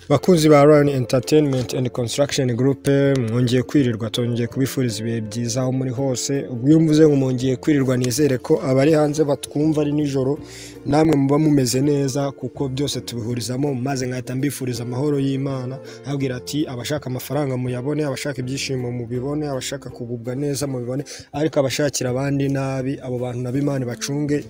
bakunzi ba rani entertainment and construction group mwongeye kwirirwa twongeye kubifuriza ibihe byiza aho muri hose ubwiyumvuze ngo mwongeye kwirirwa nizere ko abari hanze batwumva ari nijoro namwe muba mumeze neza kuko byose tubihurizamo maze nkahita mbifuriza amahoro y'imana abwira ati abashaka amafaranga muyabone abashaka ibyishimo mubibone abashaka kugubwa neza mubibone ariko abashakira abandi nabi abo bantu nabo imana bacunge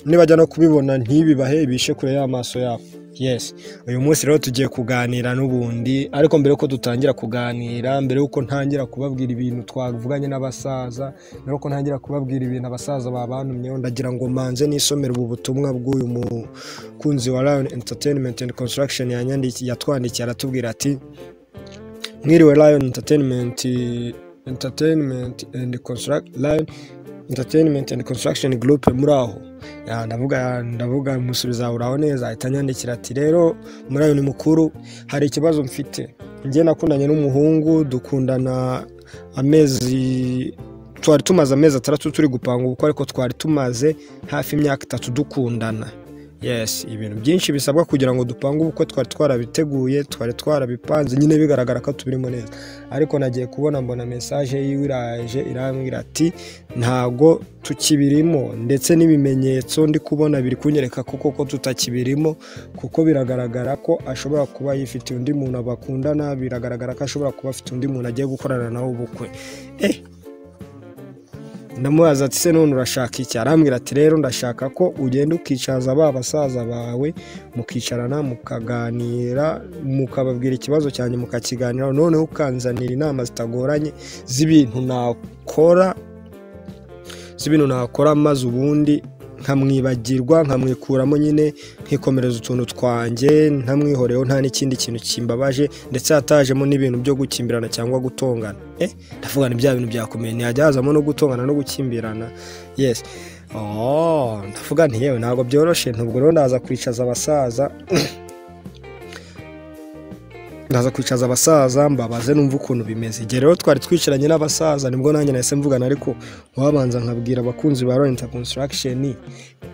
nibajya no kubibona ntibibahe bishe kure y'amaso yabo yes uyu munsi rero tugiye kuganira n'ubundi ariko mbere yuko dutangira kuganira mbere yuko ntangira kubabwira ibintu twavuganye n'abasaza mbere yuko ntangira kubabwira ibintu abasaza babantumyeho ndagira ngo manze n'isomero ubu butumwa bw'uyu mukunzi wa lion entertainment and construction yanyandiki- yatwandikiye aratubwira ati mwiriwe lion entertainment entertainment and construct lion entertainment and construction group muri aho Ya, ndavuga ndavuga musubiza uraho neza ahita anyandikira ati rero muri ayo ni mukuru hari ikibazo mfite njye nakundanye n'umuhungu dukundana amezi twari tumaze amezi atandatu turi gupanga ubukwe ariko twari tumaze hafi imyaka itatu dukundana yes ibintu byinshi bisabwa kugira ngo dupange ubukwe twari twarabiteguye twari twarabipanze nyine bigaragara ko tubirimo neza ariko nagiye kubona mbona mesaje yiwe iraje irambwira ati ntago tukibirimo ndetse n'ibimenyetso ndi kubona biri kunyereka kuko ko tutakibirimo kuko biragaragara ko ashobora kuba yifitiye undi muntu bakundana biragaragara ko ashobora kuba afite undi muntu agiye gukorana nawe ubukwe eh ndamubaza ati se none urashaka iki arambwira ati rero ndashaka ko ugenda ukicaza ba basaza bawe mukicarana mukaganira mukababwira ikibazo cyanjye mukakiganiraho noneho ukanzanira inama zitagoranye z'ibintu nakora z'ibintu nakora maze ubundi nkamwibagirwa nkamwikuramo nyine nkikomereza utuntu twanjye ntamwihoreho nta n'ikindi kintu kimbabaje ndetse hatajemo n'ibintu byo gukimbirana cyangwa gutongana eh ndavuga ni bya bintu byakomeye ntihajya hazamo no gutongana no gukimbirana yes oh ndavuga nti yewe ntabwo byoroshye ntabwo rero ndaza kwicaza abasaza ndaza kwicaza abasaza mbabaze numva ukuntu bimeze igihe rero twari twicaranye n'abasaza nibwo nanjye nahise mvugana ariko wabanza nkabwira abakunzi ba Lorenta Construction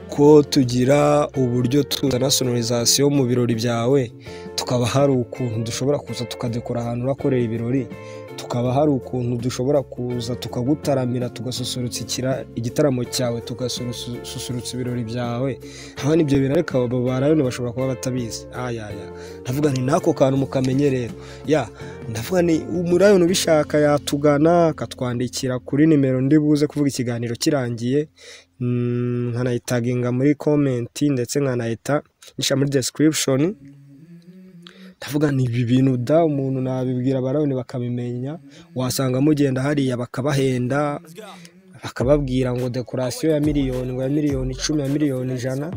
ko tugira uburyo tuzana sonorizasiyo mu birori byawe tukaba hari ukuntu dushobora kuza tukadekora ahantu urakorera ibirori tukaba hari ukuntu dushobora kuza tukagutaramira tugasusurutsa ikira- igitaramo cyawe tugasusurutsa ibirori byawe hano ibyo bintu ariko aba barayoni bashobora kuba batabizi ayaya ndavuga nti n'ako kantu mukamenye rero ya ndavuga ni umurayoni ubishaka yatugana akatwandikira kuri nimero ndi buze kuvuga ikiganiro kirangiye Mm, nkanayitaginga muri komenti ndetse nkanayita nshira muri description ndavuga nti ibi bintu da umuntu nabibwira barabone bakabimenya wasanga mugenda hariya bakabahenda bakababwira ngo dekorasiyo ya miliyoni ngo ya miliyoni icumi ya miliyoni ijana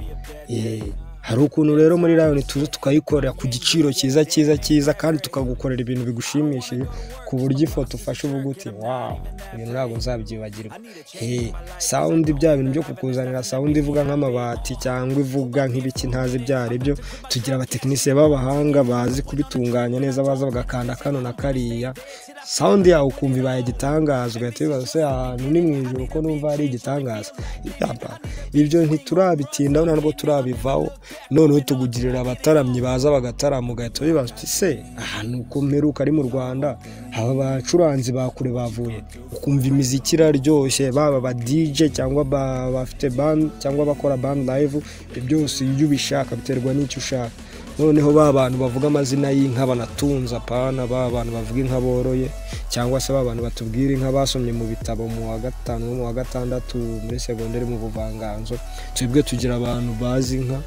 Eh, hari ukuntu rero muri rayoni tuzi tukayikorera ku giciro cyiza cyiza cyiza kandi tukagukorera ibintu bigushimishije ku buryo ifoto ufashe uvuga uti wawu ibintu ntabwo nzabyibagirwa Eh, sawundi bya bintu byo kukuzanira sawundi ivuga nk'amabati cyangwa ivuga nk'ibiki ntazi ibyo ari byo tugira abatekinisiye b'abahanga bazi kubitunganya neza baza bagakanda kano na kariya sawundi yawe ukumva ibaye igitangaza ugahita wibaza se ahantu ni mu ijoro ko numva ari igitangaza Yaba, ibyo ntiturabitindaho ntabwo turabivaho noneho tugugirira abataramyi baza bagatarama ugahita wibaza uti se ahantu uko mperuka ari mu rwanda aba bacuranzi ba kure bavuye ukumva imiziki iraryoshye baba aba dj cyangwa ba- bafite band cyangwa abakora band live ibyo byose iyo ubishaka biterwa n'icyo ushaka noneho ba bantu bavuga amazina y'inka banatunze apana ba bantu bavuga inka boroye cyangwa se ba bantu batubwira inka basomye mu bitabo mu wa gatanu no mu wa gatandatu muri segonderi mu buvanganzo twebwe tugira abantu bazi inka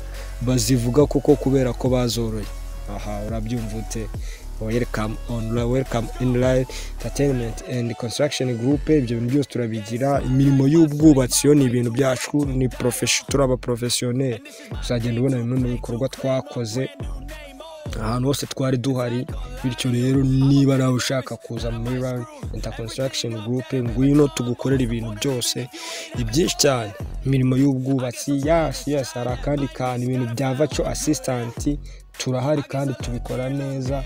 bazivuga kuko kubera ko bazoroye aha urabyumva ute welcome on welcome in line entertainment and construction group ibyo bintu byose turabigira imirimo y'ubwubatsi yo ni ibintu byacu ni profession turi abaprofesiyoneri uzagenda ubona bimwe mu bikorwa twakoze ahantu hose twari duhari bityo rero niba nawe ushaka kuza muri rani inter construction group ngwino tugukorera ibintu byose ibyinshi cyane imirimo y'ubwubatsi yasi yasi hari akandi kantu ibintu bya vaco asistanti turahari kandi tubikora neza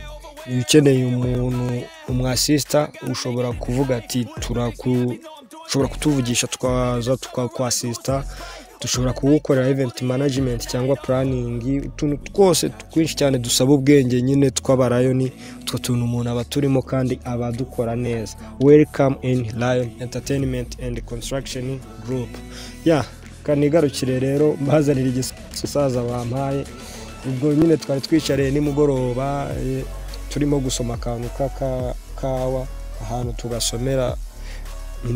iyo ukeneye umuntu umwasisita ushobora kuvuga ati turaku ushobora kutuvugisha tukaza tukakwasisita dushobora kuwukorera event management cyangwa planning utuntu twose twinshi cyane dusaba ubwenge nyine tw'abarayoni utwo tuntu umuntu aba turimo kandi aba dukora neza welcome in lion entertainment and construction group ya kanigarukire rero mbazanira igisaza bampaye ubwo nyine twari twicariye nimugoroba eh, turimo gusoma akantu k'akawa ahantu tugasomera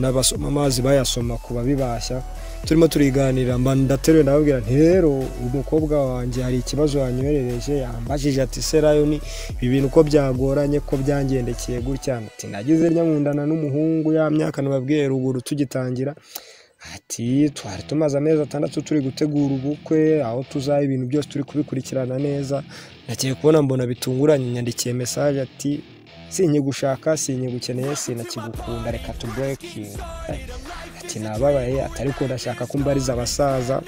n'abasoma amazi bayasoma ku babibashya turimo turiganira mba ndateruye ndababwira nti rero umukobwa wanjye hari ikibazo yanyoherereje yambajije ati se rayoni ibi bintu uko byagoranye ko byangendekeye gutya ati nagize nkundana n'umuhungu ya myaka nababwiye ruguru tugitangira ati twari tumaze amezi atandatu turi gutegura ubukwe aho tuzaba ibintu byose turi kubikurikirana neza nagiye kubona mbona bitunguranye nyandikiye mesaje ati sinye gushaka sinye gukeneye sinakigukunda reka tuburekinge ati nababaye atari ko ndashaka ko mbariza abasaza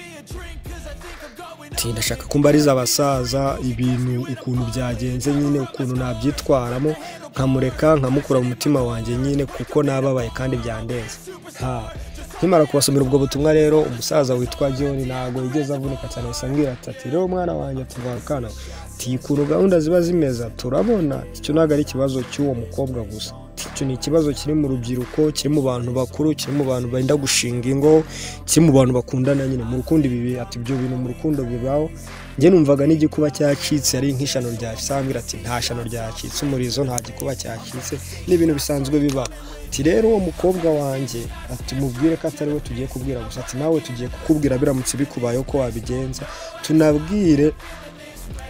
ati ndashaka ko mbariza abasaza ibintu ukuntu byagenze nyine ukuntu nabyitwaramo nkamureka nkamukura mu mutima wanjye nyine kuko nababaye kandi byandenze ha nkimara kubasomera ubwo butumwa rero umusaza witwa john ntabwo yigeze avunika cyane ahise ambwira ati ati rero mwana wanjye tuva akana ati ukuntu gahunda ziba zimeze turabona icyo ntabwo ari ikibazo cy'uwo mukobwa gusa Ati, icyo ni ikibazo kiri mu rubyiruko kiri mu bantu bakuru kiri mu bantu benda gushinga ingo kiri mu bantu bakundana nyine mu rukundo ibi bi- ati ibyo bintu mu rukundo bibaho njye numvaga n'igikuba cyacitse ari nk'ishano ryasambwira ati nta shano ryacitse umurizo nta gikuba cyacitse ni ibintu bisanzwe bibaho ati rero uwo mukobwa wanjye ati mubwire ko atari we tugiye kubwira gusa ati nawe tugiye kukubwira biramutse bikubayeho ko wabigenza tunabwire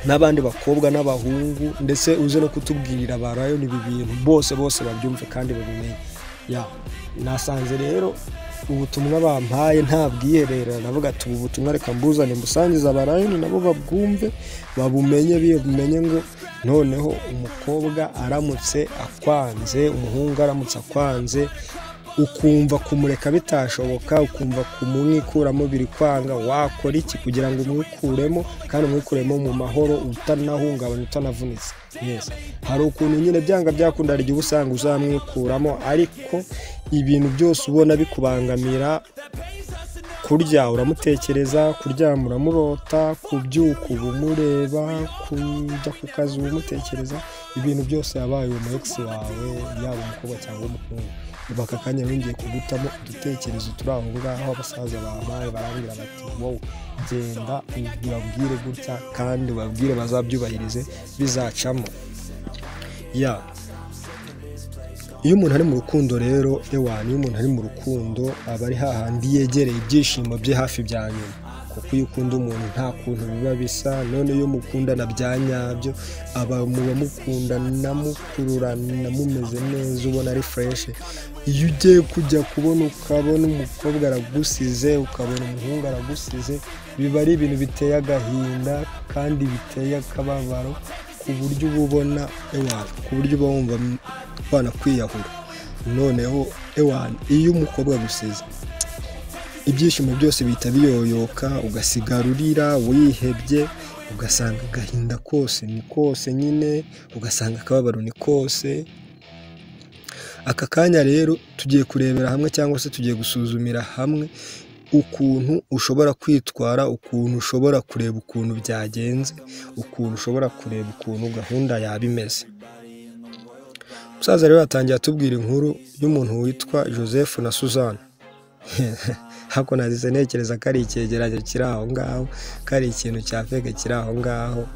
n'abandi bakobwa n'abahungu ndetse uze no kutubwirira ba rayoni ibi bintu bose bose babyumve kandi babimenye ya nasanze rero ubutumwa bampaye nta bwiherero navuga ati ubu butumwa reka mbuzane mbusangiza ba rayoni nabo babwumve babumenye bimenye ngo noneho umukobwa aramutse akwanze umuhungu aramutse akwanze ukumva kumureka bitashoboka ukumva kumwikuramo biri kwanga wakora iki kugira ngo umwikuremo kandi umwikuremo mu mahoro utanahungabanye utanavunitse yes hari ukuntu nyine byanga byakunda hari igihe uba usanga uzamwikuramo ariko ibintu byose ubona bikubangamira kurya uramutekereza kuryama uramurota kubyuka uba umureba kujya ku kazi uba umutekereza ibintu byose yabaye uwo ekisi wawe yaba umukobwa cyangwa umuhungu ubu aka kanya bongeye kugutamo udutekerezo turi aho ngaho abasaza bahabaye barabwira bati wowe genda ubabwire gutya kandi ubabwire bazabyubahirize bizacamo ya iyo umuntu ari mu rukundo rero ewani iyo umuntu ari mu rukundo aba ari hahandi yegereye ibyishimo bye hafi bya nyuma kuko iyo ukunda umuntu nta kuntu biba bisa none iyo mukundana bya nyabyo aba muba mukundana mukururana mumeze neza ubona ari fureshi iyo ugiye kujya kubona ukabona umukobwa aragusize ukabona umuhungu aragusize biba ari ibintu biteye agahinda kandi biteye akababaro ku buryo uba ubona ewana ku buryo uba wumva kwiyahura noneho ewana iyo umukobwa agusize ibyishimo byose bihita biyoyoka ugasigara urira wihebye ugasanga agahinda kose ni kose nyine ugasanga akababaro ni kose aka kanya rero tugiye kurebera hamwe cyangwa se tugiye gusuzumira hamwe ukuntu ushobora kwitwara ukuntu ushobora kureba ukuntu byagenze ukuntu ushobora kureba ukuntu gahunda yaba imeze umusaza rero yatangiye atubwira inkuru y'umuntu witwa joseph na suzanne hako nazize ntekereza ko ari icyegeranyo kiri aho ngaho ko ari ikintu cya feke kiri aho ngaho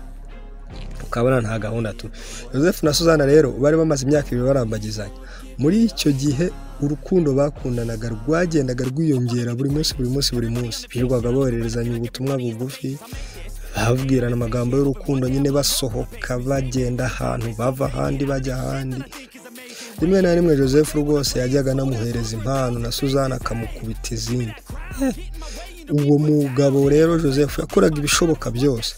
ukabona nta gahunda tu joseph na suzanne rero bari bamaze imyaka ibiri barambagizanya muri icyo gihe urukundo bakundanaga rwagendaga rwiyongera buri munsi buri munsi buri munsi birirwaga bohererezanya ubutumwa bugufi babwirana amagambo y'urukundo nyine basohoka bagenda ahantu bava ahandi bajya ahandi rimwe na rimwe joseph rwose yajyaga anamuhereza impano na suzanne akamukubita izindi Eh, uwo mugabo rero joseph yakoraga ibishoboka byose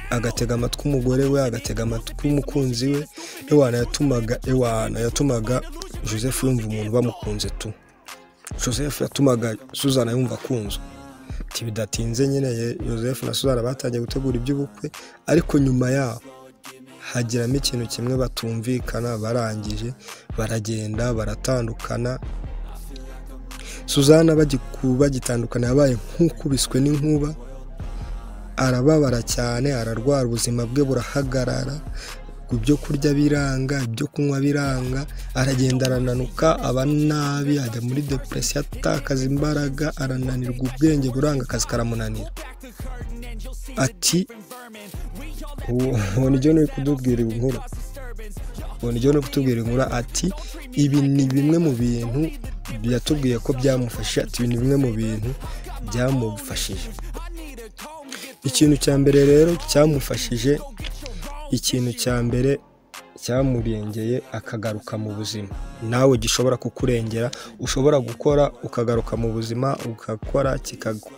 agatega amatwi umugore we agatega amatwi umukunzi we ewana yatumaga ewana yatumaga joseph yumva umuntu bamukunze tu joseph yatumaga suzana yumva akunzwe Ati bidatinze nyine ye- joseph na suzana batangiye gutegura iby'ubukwe ariko nyuma yaho hagiramo ikintu kimwe batumvikana barangije baragenda baratandukana suzana bagitandukana yabaye nk'ukubiswe n'inkuba arababara cyane ararwara ubuzima bwe burahagarara ibyo kurya biranga ibyo kunywa biranga aragenda arananuka aba nabi ajya muri depression atakaza imbaraga arananirwa ubwenge buranga akazi karamunanira ati uwo niryo ni kutubwira inkuru uwo niryo ni kutubwira inkuru ati ibi ni bimwe mu bintu yatubwiye ko byamufashije ati ibi ni bimwe mu bintu byamufashije ikintu cya mbere rero cyamufashije ikintu cya mbere cyamurengeye akagaruka mu buzima nawe gishobora kukurengera ushobora gukora ukagaruka mu buzima ugakora kikagwa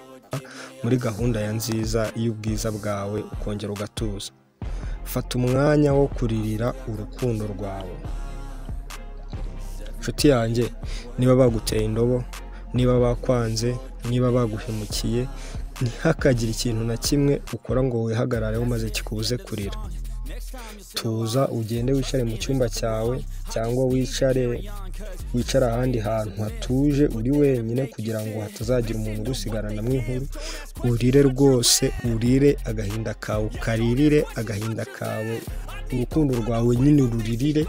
muri gahunda ya nziza y'ubwiza bwawe ukongera ugatuza fata umwanya wo kuririra urukundo rwawe inshuti yanjye niba baguteye indobo niba bakwanze niba baguhemukiye ntihakagire ikintu na kimwe ukora ngo wihagarareho maze kikubuze kurira tuza ugende wicare mu cyumba cyawe cyangwa wicare wicara ahandi hantu hatuje uri wenyine kugira ngo hatazagira umuntu ugusigarana inkuru urire rwose urire agahinda kawe ukaririre agahinda kawe urukundo rwawe nyine ururirire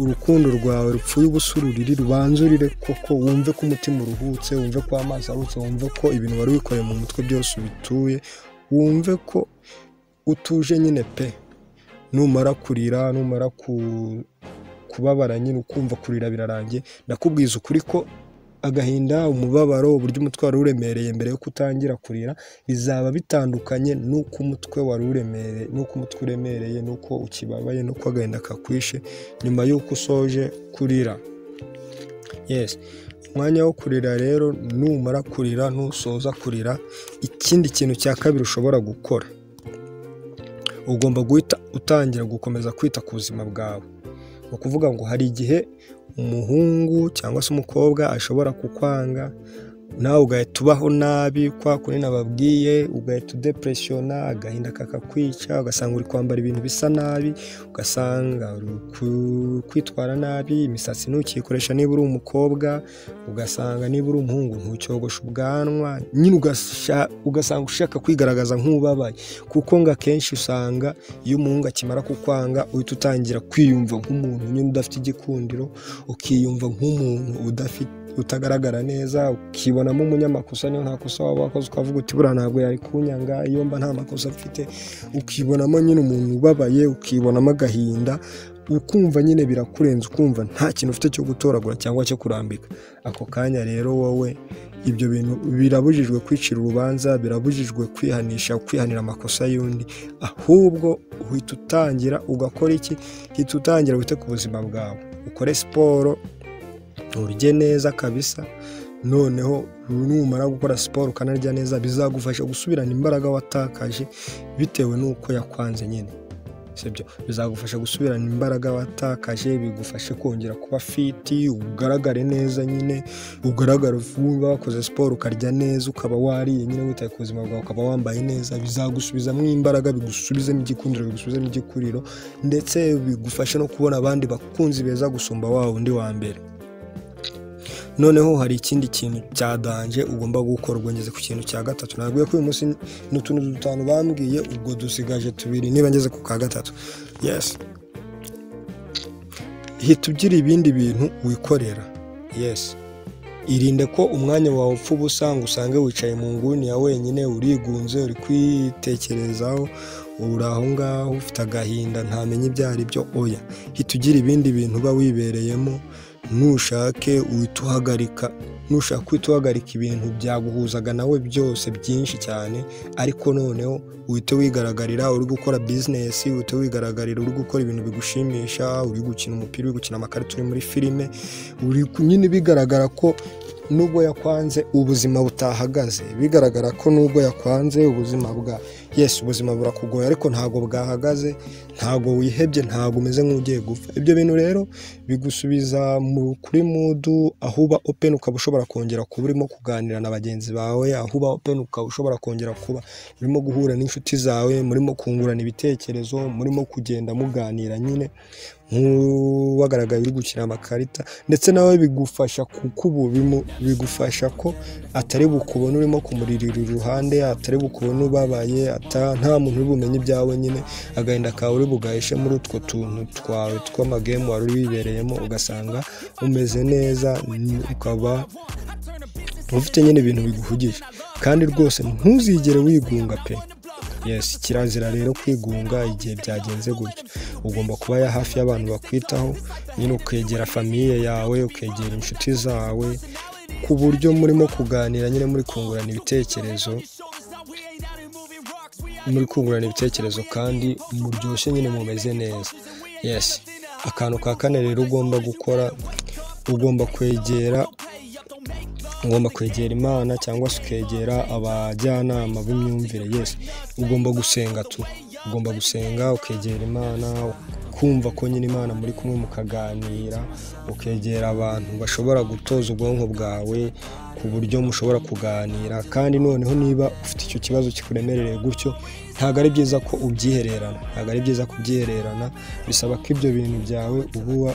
urukundo rwawe rupfuye ubusa ururiri rubanza urire koko wumve ko umutima uruhutse wumve ko amazi arutse wumve ko ibintu wari wikoreye mu mutwe byose ubituye wumve ko utuje nyine pe numara kurira numara kubabara nyine ukumva kurira birarangiye ndakubwiza ukuri ko agahinda umubabaro uburyo umutwe wari uremereye mbere yuko utangira kurira bizaba bitandukanye n'uko umutwe wari uremereye n'uko umutwe uremereye n'uko ukibabaye n'uko agahinda kakwishe nyuma y'uko usoje kurira yesi umwanya wo kurira rero numara kurira ntusoza kurira ikindi kintu cya kabiri ushobora gukora ugomba guhita utangira gukomeza kwita ku buzima bwawe ni ukuvuga ngo hari igihe umuhungu cyangwa se umukobwa ashobora kukwanga nawe ugahita ubaho nabi kwa kuri nababwiye ugahita udepresiyona agahinda kakakwica ugasanga uri kwambara ibintu bisa nabi ugasanga uri kwitwara nabi imisatsi ntukikoresha niba uri umukobwa ugasanga niba uri umuhungu ntucyogoshe ubwanwa nyine ugasanga ushaka kwigaragaza nk'ubabaye kuko ngo akenshi usanga iyo umuhungu akimara kukwanga uhita utangira kwiyumva nk'umuntu nyine udafite igikundiro ukiyumva nk'umuntu udafite utagaragara neza ukibonamo umunyamakosa niyo nta kosa waba wakoze ukavuga uti buriya ntabwo yari kunyanga iyo mba nta makosa mfite ukibonamo nyine umuntu ubabaye ukibonamo agahinda ukumva nyine birakurenze ukumva nta kintu ufite cyo gutoragura cyangwa cyo kurambika ako kanya rero wowe ibyo bintu birabujijwe kwicira urubanza birabujijwe kwihanisha kwihanira amakosa y'undi ahubwo uhita utangira ugakora iki uhita utangira wite ku buzima bwawe ukore siporo urye neza kabisa noneho numara gukora siporo ukanarya neza bizagufasha gusubirana imbaraga watakaje bitewe n'uko yakwanze nyine sibyo bizagufasha gusubirana imbaraga watakaje bigufashe kongera kuba fiti ugaragare neza nyine ugaragara vuba wakoze siporo ukarya neza ukaba wariye nyine witaye ku buzima bwawe ukaba wambaye neza bizagusubizamo imbaraga bigusubizemo igikundiro bigusubizemo igikuriro ndetse bigufashe no kubona abandi bakunzi beza gusumba wa undi wa mbere noneho hari ikindi kintu cya danje ugomba gukora ugeze ku kintu cya gatatu ntabwo ko uyu munsi ni utuntu dutanu bambwiye ubwo dusigaje tubiri niba ngeze ku ka gatatu yesi hita ugira ibindi bintu wikorera yesi irinde ko umwanya wawe upfa ubusa ngo usange wicaye mu nguni ya wenyine urigunze uri kwitekerezaho uri aho ngaho ufite agahinda ntamenye ibyo ari byo oya hita ugira ibindi bintu uba wibereyemo ntushake wituhagarika ntushake wituhagarika ibintu byaguhuzaga nawe byose byinshi cyane ariko noneho uhite wigaragarira uri gukora bizinesi uhite wigaragarira uri gukora ibintu bigushimisha uri gukina umupira uri gukina amakarita uri muri filime uri nyine bigaragara ko nubwo yakwanze ubuzima butahagaze bigaragara ko nubwo yakwanze ubuzima bwa yesi ubuzima burakugoye ariko ntabwo bwahagaze ntabwo wihebye ntabwo umeze nk'ugiye gupfa ibyo bintu rero bigusubiza kuri mudu aho uba openi ukaba ushobora kongera kuba urimo kuganira na bagenzi bawe aho uba openi ukaba ushobora kongera kuba urimo guhura n'inshuti zawe murimo kungurana ibitekerezo murimo kugenda muganira nyine nk'uwagaragaye uri gukina amakarita ndetse nawe bigufasha kuko ubu bigufasha ko atari bukubona urimo kumuririra iruhande atari bukubona ubabaye nta muntu uri bumenye ibyawe nyine agahinda kawe uri bugahishe muri utwo tuntu twawe tw'amagemu wari wibereyemo ugasanga umeze neza ukaba ufite nyine ibintu biguhugije kandi rwose ntuzigere wigunga pe yesi kirazira rero kwigunga igihe byagenze gutyo ugomba kuba ya hafi y'abantu bakwitaho nyine ukegera famiye yawe ukegera inshuti zawe ku buryo murimo kuganira nyine muri kungurana ibitekerezo muri kungurana ibitekerezo kandi muryoshye nyine mumeze neza yesi akantu ka kane rero ugomba gukora ugomba kwegera ugomba kwegera imana cyangwa se ukegera abajyanama b'imyumvire yesi ugomba gusenga tu ugomba gusenga ukegera imana kumva ko nyine imana muri kumwe mukaganira ukegera abantu bashobora gutoza ubwonko bwawe ku buryo mushobora kuganira kandi noneho niba ufite icyo kibazo kikuremerereye gutyo ntabwo ari byiza ko ubyihererana ntabwo ari byiza kubyihererana bisaba ko ibyo bintu byawe uba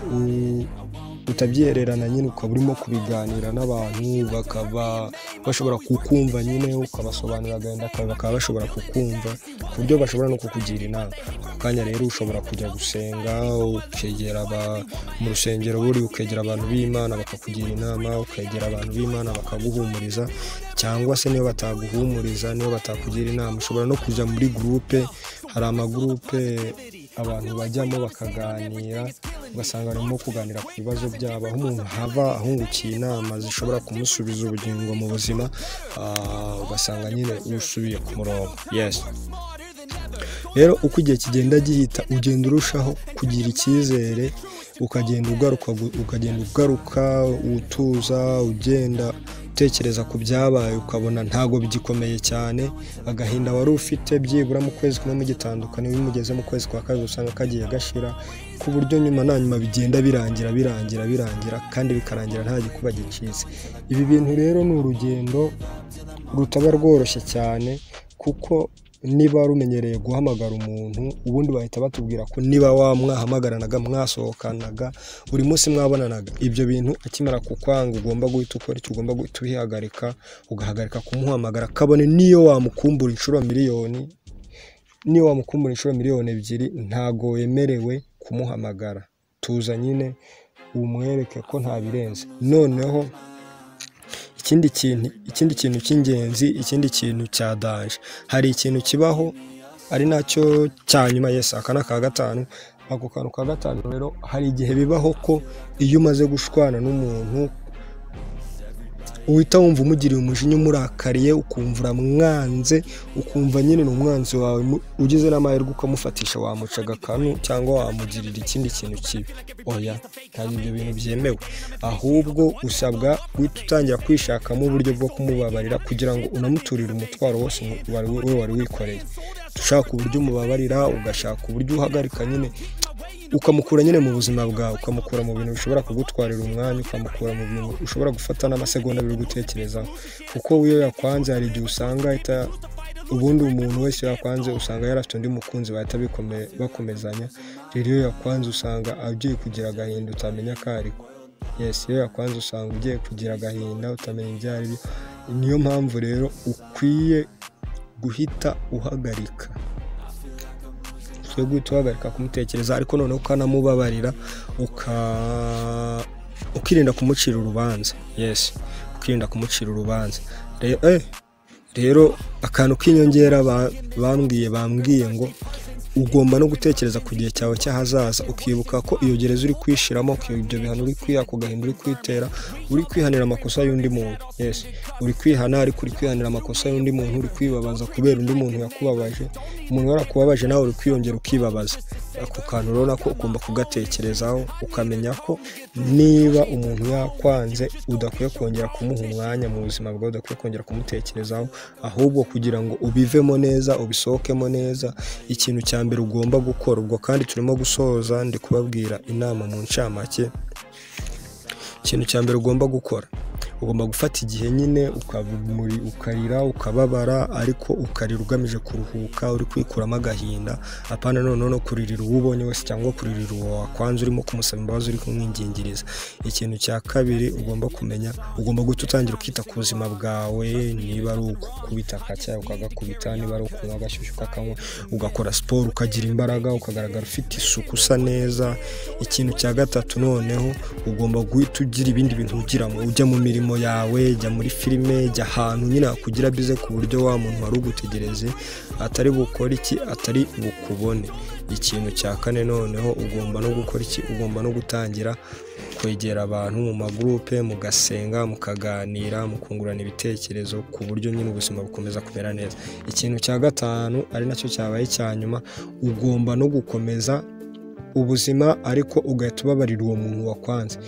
utabyihererana nyine ukaba urimo kubiganira n'abantu bakaba bashobora kukumva nyine ukabasobanurira agahinda kawe bakaba bashobora kukumva ku buryo bashobora no kukugira inama ako kanya rero ushobora kujya gusenga ukegera mu rusengero buri ukegera abantu b'imana bakakugira inama ukegera abantu b'imana bakaguhumuriza cyangwa se niyo bataguhumuriza niyo batakugira inama ushobora no kujya muri gurupe hari amagurupe abantu bajyamo bakaganira ugasanga barimo kuganira ku bibazo byabo aho umuntu hava ahungukiye inama zishobora kumusubiza ubugingo mu buzima ugasanga nyine usubiye ku murongo yesi rero uko igihe kigenda gihita ugenda urushaho kugira icyizere ukagenda ugaruka ukagenda ugaruka utuza ugenda utekereza ku byabaye ukabona ntabwo bigikomeye cyane agahinda wari ufite byibura mu kwezi kumwe mugitandukana iyo umugeze mu kwezi kwa kabiri usanga kagiye gashira ku buryo nyuma na nyuma bigenda birangira birangira birangira kandi bikarangira nta gikuba gicitse ibi bintu rero ni urugendo rutaba rworoshye cyane kuko niba rumenyereye guhamagara umuntu ubundi bahita batubwira ko niba wamwahamagaranaga mwasohokanaga buri munsi mwabonanaga ibyo bintu akimara kukwanga ugomba guhita ukora icyo ugomba guhita uhihagarika ugahagarika kumuhamagara kabone niyo wamukumbura inshuro miliyoni niyo wamukumbura inshuro miliyoni ebyiri ntago wemerewe kumuhamagara tuza nyine umwereke ko ntabirenze noneho ikindi kintu ikindi kintu cy'ingenzi ikindi kintu cya daje hari ikintu kibaho ari nacyo cya nyuma yesi aka ni aka gatanu ako kantu ka gatanu rero hari igihe bibaho ko iyo umaze gushwana n'umuntu uhita wumva umugiriye umujinya umurakariye ukumva uramwanze ukumva nyine ni umwanzi wawe ugize n'amahirwe ukamufatisha wamuca agakanu cyangwa wamugirira ikindi kintu kibi oya ntabwo ibyo bintu byemewe ahubwo usabwa guhita utangira kwishakamo uburyo bwo kumubabarira kugira ngo unamuturire umutwaro wose we wari wikoreye ushaka uburyo umubabarira ugashaka uburyo uhagarika nyine ukamukura nyine mu buzima bwawe ukamukura mu bintu bishobora kugutwarira umwanya ukamukura mu bintu ushobora gufata n'amasegonda biri gutekerezaho kuko iyo yakwanze hari igihe usanga ubundi umuntu wese yakwanze usanga yarafite undi mukunzi bahita bakomezanya rero iyo yakwanze usanga agiye kugira agahinda utamenya akariko yesi iyo yakwanze usanga ugiye kugira agahinda utamenya ibyo ari byo niyo mpamvu rero ukwiye guhita uhagarika yo guhita uhagarika kumutekereza ariko noneho ukanamubabarira ukirinda kumucira urubanza yesi ukirinda kumucira urubanza rero akantu k'inyongera bambwiye bambwiye ngo ugomba no gutekereza ku gihe cyawe cy'ahazaza ukibuka ko iyo gereza uri kwishyiramo ibyo bihano uri kwiyaka ugahinda uri kwitera uri kwihanira amakosa y'undi muntu yesi uri kwihana ariko uri kwihanira amakosa y'undi muntu uri kwibabaza kubera undi muntu yakubabaje umuntu warakubabaje nawe uri kwiyongera ukibabaza ako kantu urabona ko ugomba kugatekerezaho ukamenya ko niba umuntu yakwanze udakwiye kongera kumuha umwanya mu buzima bwawe udakwiye kongera kumutekerezaho ahubwo kugira ngo ubivemo neza ubisohokemo neza ikintu cya mbere ugomba gukora ubwo kandi turimo gusoza ndi kubabwira inama mu ncamake ikintu cya mbere ugomba gukora ugomba gufata igihe nyine ukarira ukababara ariko ukarira ugamije kuruhuka uri kwikuramo agahinda apana noneho no kuririra uwo ubonye wese cyangwa kuririra uwo wakwanze urimo kumusaba imbabazi uri kumwingingiriza ikintu cya kabiri ugomba kumenya ugomba guhita utangira ukita ku buzima bwawe niba ari ukubita akacyayi ukagakubita niba ari ukunywa agashyushyu ukakanywa ugakora siporo ukagira imbaraga ukagaragara ufite isuku usa neza ikintu cya gatatu noneho ugomba guhita ugira ibindi bintu ugiramo ujya mu mirimo yawe jya muri filime jya ahantu nyine hakugira bize ku buryo wa muntu wari ugutegereje atari bukore iki atari bukubone ikintu cya kane noneho ugomba no gukora iki ugomba no gutangira kwegera abantu mu magurupe mugasenga mukaganira mukungurana ibitekerezo ku buryo nyine ubuzima bukomeza kumera neza ikintu cya gatanu ari nacyo cyabaye icya nyuma ugomba no gukomeza ubuzima ariko ugahita ubabarira uwo muntu wakwanze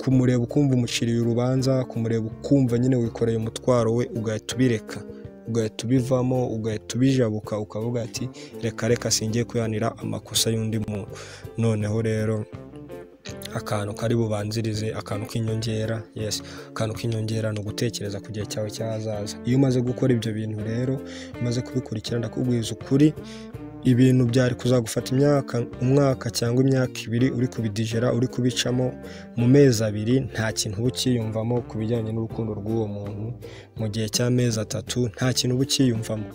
kumureba ukumva umuciriye urubanza kumureba ukumva nyine wikoreye umutwaro we ugahita ubireka ugahita ubivamo ugahita ubijabuka ukavuga ati reka reka singiye kwihanira amakosa y'undi muntu noneho rero akantu kari bubanzirize akantu k'inyongera yes akantu k'inyongera ni ugutekereza ku gihe cyawe cy'ahazaza iyo umaze gukora ibyo bintu rero umaze kubikurikira ndakubwiza ukuri ibintu byari kuzagufata imyaka umwaka cyangwa imyaka ibiri uri kubidijera uri kubicamo mu mezi abiri nta kintu uba ukiyumvamo ku bijyanye n'urukundo rw'uwo muntu mu gihe cy'amezi atatu nta kintu uba ukiyumvamo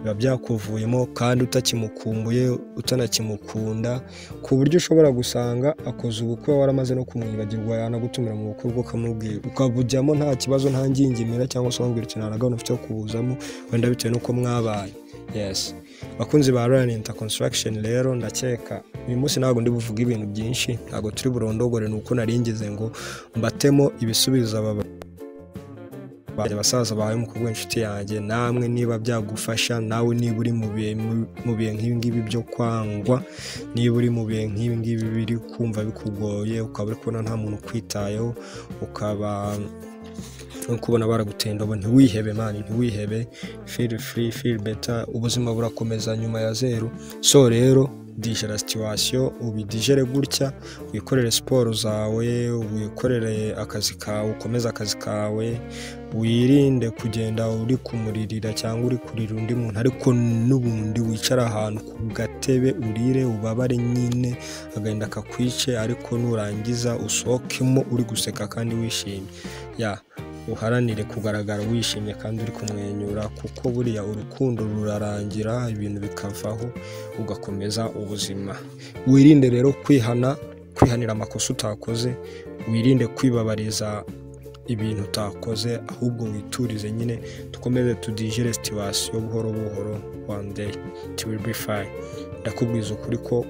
biba byakuvuyemo kandi utakimukumbuye utanakimukunda ku buryo ushobora gusanga akoze ubukwe waramaze no kumwibagirwa yanagutumira mu bukwe bwo ukamubwira ukabujyamo nta kibazo nta ngingimira cyangwa se wambwira ikintu na gahunda ufite yo kubuzamo wenda bitewe n'uko mwabaye yes bakunzi ba Ryanita Construction rero ndakeka uyu munsi ntabwo ndi buvuge ibintu byinshi ntabwo turi burondogore ni uko naringeze ngo mbatemo ibisubizo aba basaza bahaye umukobwa w'inshuti yanjye namwe niba byagufasha nawe niba uri mu bihe nk'ibi ngibi byo kwangwa niba uri mu bihe nk'ibi ngibi biri kumva bikugoye ukaba uri kubona nta muntu ukwitayeho ukaba kubona baragutenda ubu ntiwihebe mani ntiwihebe feel free feel better ubuzima burakomeza nyuma ya zeru so rero dijera situwasiyo ubidijere gutya wikorere siporo zawe wikorere akazi kawe ukomeze akazi kawe wirinde kugenda uri kumuririra cyangwa uri kurira undi muntu ariko n'ubundi wicara ahantu ku gatebe urire ubabare nyine agahinda kakwice ariko nurangiza usohokemo uri guseka kandi wishimye ya uharanire kugaragara wishimye kandi uri kumwenyura kuko buriya urukundo rurarangira ibintu bikavaho ugakomeza ubuzima wirinde rero kwihana kwihanira amakosa utakoze wirinde kwibabariza ibintu utakoze ahubwo witurize nyine dukomeze tudijere situwasiyo buhoro buhoro one day be fine ndakubwiza ukuri ko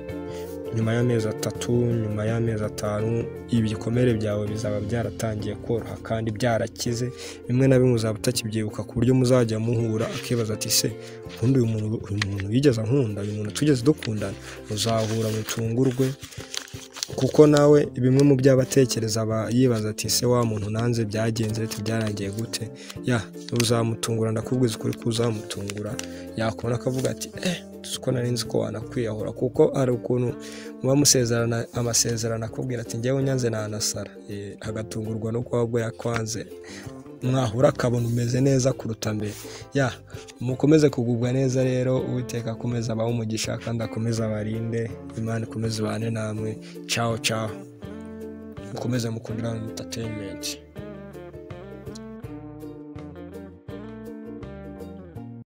nyuma y'amezi atatu nyuma y'amezi atanu ibikomere byawe bizaba byaratangiye koroha kandi byarakize bimwe na bimwe uzaba utakibyibuka ku buryo muzajya muhura akibaza ati se ubundi uyu muntu uyu muntu yigeze ankunda uyu muntu tugeze dukundana muzahura mutungurwe kuko nawe bimwe mu byo abatekereza aba yibaza ati se wa muntu nanze byagenze leta byarangiye gute ya uzamutungura ndakubwiza ukuri ko uzamutungura yakubona akavuga ati eh ko nari nzi ko wanakwiyahura kuko hari ukuntu muba musezerana amasezerano akubwira ati ngewe unyanze nanasara agatungurwa no kuba bwo yakwanze mwahura akabona umeze neza kuruta mbere ya mukomeze kugubwa neza rero uwiteka akomeza abahe umugisha kandi akomeze abarinde imana ikomeze ibane namwe caho caho mukomeze mukundira mu entertainment